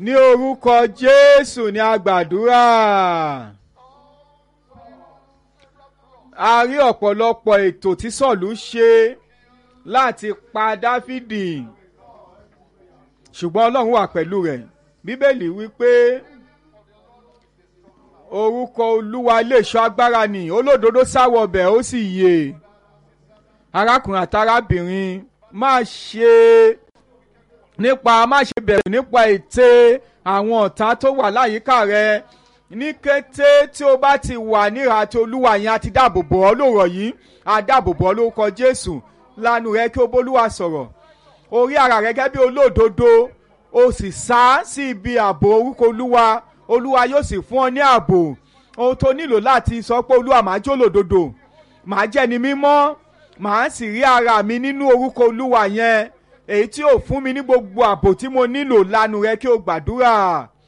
ní orúkọ jésù ní agbàdúrà a rí ọ̀pọ̀lọpọ̀ ètò tí sọ̀lú ṣe láti pa dáfídì ṣùgbọ́n ọlọ́run wà pẹ̀lú rẹ̀ bíbélì wípé orúkọ olúwa iléeṣọ́ agbára ni olódodo sáwọ ọbẹ̀ ó sì yè arákùnrin àtàrábìnrin má ṣe nípa má ṣe bẹ̀rù nípa ète àwọn ọ̀tá tó wà láyìíká rẹ ní kété tí o bá ti wà níhà tí olúwa yẹn á ti dáàbò bò ọ́ lóòrọ̀ yìí á dáàbò bò ọ́ lórúkọ jésù lanu rẹ kí o bólúwa sọ̀rọ̀ orí ara rẹ gẹ́gẹ́ bí olódodo o sì sá sí ibi ààbò orúkọ olúwa olúwa yóò sì fún ọ ní ààbò ohun tó nílò láti sọ pé olúwa màá jó lòdodo màá jẹ́ ni mímọ́ màá sì rí ara mi nínú orúkọ olúwa yẹn èyí tí ò fún mi ní gbogbo ààbò tí mo nílò lanu rẹ kí o gbàdúrà